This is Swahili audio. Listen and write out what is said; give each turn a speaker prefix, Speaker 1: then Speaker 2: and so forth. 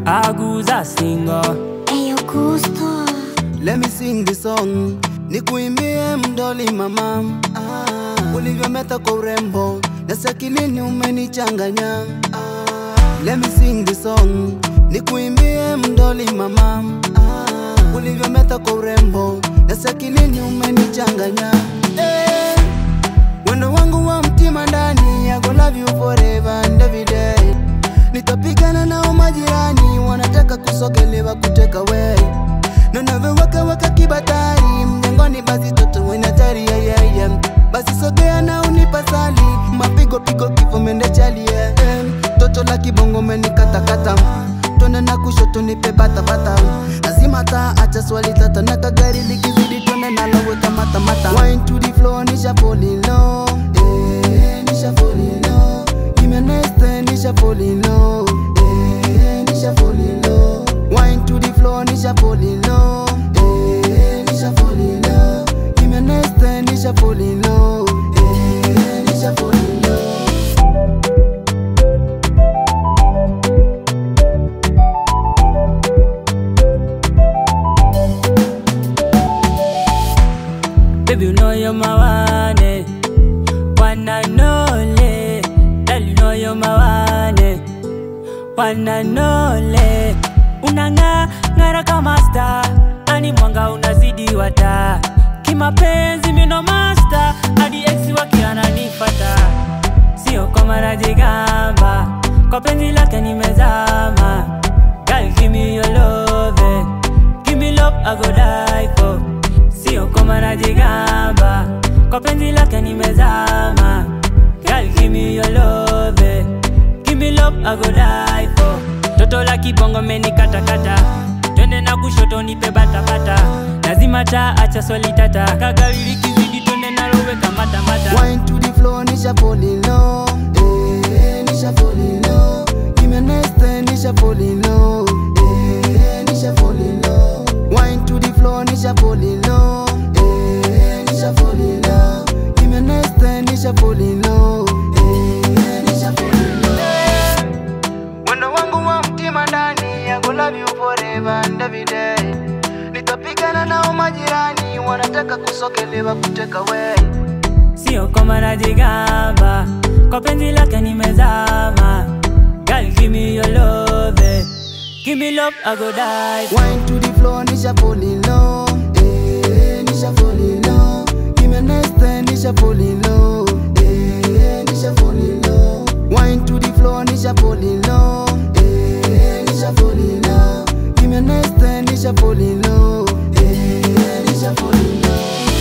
Speaker 1: Aguza singo
Speaker 2: Eyo gusto
Speaker 3: Let me sing the song, nikuimbie mdoli mama, ah, ulivyometa kwa urembo na sakilini umenichanganya. Ah, let me sing the song, nikuimbie mdoli mama, ah, ulivyometa kwa urembo na sakilini umenichanganya. Eh, wendo wangu wa mtima ndani, I go love you forever and every day. Nitapigana nao majirani, wanataka kusogelewa kuteka we Nanavyoweka weka kibatari mjengoni, basi toto wena tari yeah, yeah, yeah. Basi sogea na unipasali mapigo pigo kifo mende chali yeah, yeah. Toto la kibongo menikatakata twende na kushoto nipe batabata lazima taa acha swali tata na kagari likizidi twende naloweka matamata Wine to the floor nisha fall in love eh, nisha fall in love Give me a nice time, nisha fall in love eh, nisha fall in love Wine to the floor, nisha fall in love eh, nisha fall in love Give me a nice time, nisha fall in love eh, nisha fall in love
Speaker 1: Baby, you know you're my one, eh. One and only. Girl, you know you're my one, eh. One and only. Unang'aa ng'ara kama star, ani mwanga unazidi wata. Kimapenzi mino master, hadi ex wake ananifata. Sio kama najigamba, kwa penzi lake nimezama. Girl, give me your love, eh. Give me love, I go die for. Sio kama najigamba, kwa penzi lake nimezama. Girl, give me your love, eh. Give me love, I go die for. Toto la kibongo menikatakata, twende na kushoto nipe batabata. Lazima taa acha swali tata, kagari likizidi twende naloweka matamata.
Speaker 3: Wine to the floor, nisha fall in love eh, nisha fall in love Give me a nice time, nisha fall in love eh, nisha fall in love Wine to the floor, nisha fall in love eh, nisha fall in love Give me a nice time, nisha fall in love eh, nisha fall in love Wendo wangu wa mtima ndani, I go love you forever and every day Nitapigana nao majirani, wanataka kusogelewa kuteka we
Speaker 1: Sio kama najigamba, kwa penzi lake nimezama. Girl, give me your love, eh. Give me love, I go die for.
Speaker 3: Wine to the floor, nisha fall in love. Eh, nisha fall in love. Give me a nice time, nisha fall in love. Eh, nisha fall in love. Wine to the floor, nisha fall in love. Eh, nisha fall in love. Give me a nice time, nisha fall in love. Eh, nisha fall in love.